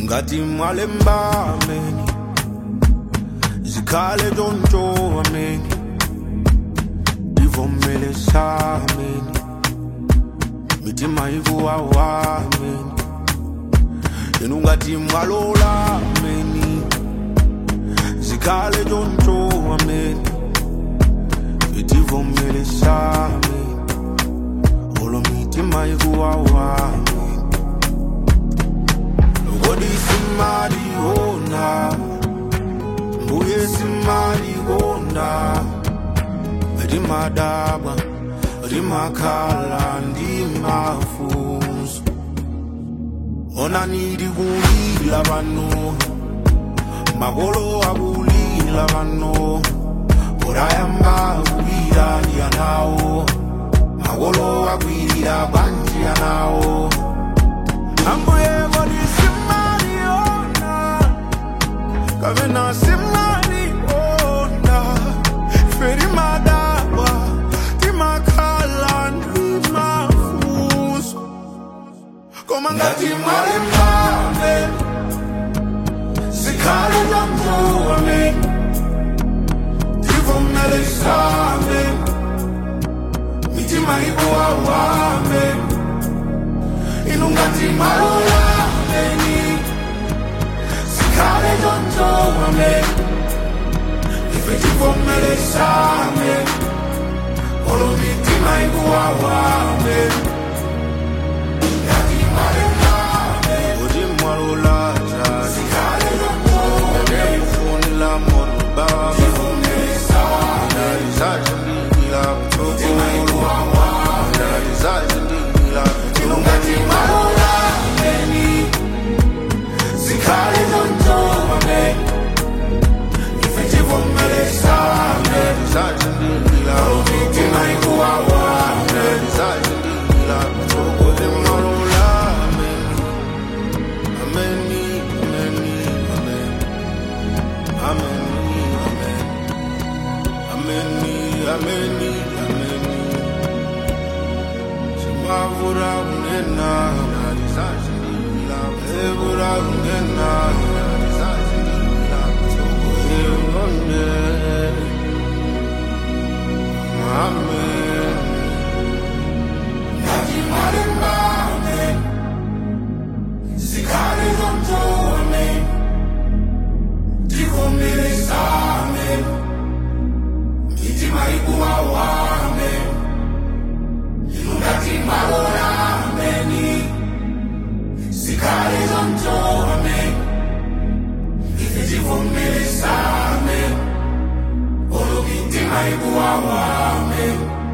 ngathi mwalemba ameni zikhale tshontsho ameni ndivomele sameni mitima ikuwawa ameni yena ungathi mwalola ameni zikhale tshontsho ameni ndivomele sameni olo mitima ikuwawa ameni Kodi simali ona Mbuye simali ona Rimadaba Rimakhala ndimafuso Ona nidi kulila bano Magolo akulila bano Orayamba kulila yanawo Magolo akulila banji yanawo Ambuye kodi simali ona Kavena simali ona Feri madaba Timakhala ndimafuso Koma ngati mwale mbame Sikhale jambuame Tivomele same Mitima ikuwawame Inungati malola meni Sikhale jambuame Ife tivomele same Olo mitima ikuwawame Ngati mwale mbame Odi mwalola jani Sikhale jambuame Ufunila moru baba Tivomele same Ndalizaje ndila mtoko Ndalizaje ndila Inungati malola meni Sikhale jambuame Ife tivomele same Ndalizaje ndila Mitima ikuwawame Ndalizaje ndila mtoko Ndimalola meni Ameni, ameni, amen. Ameni, amen. Ameni, ameni, ameni. Simavura unena, nalizazilila. Evura unena, nalizazilila. Sokoye unone. Amen. Nati marimbane, zikale zonjone, tivomere same, mitima ikuwawame, inungati malorameni, zikale zonjone, ife tivomere same, olo mitima ikuwawame,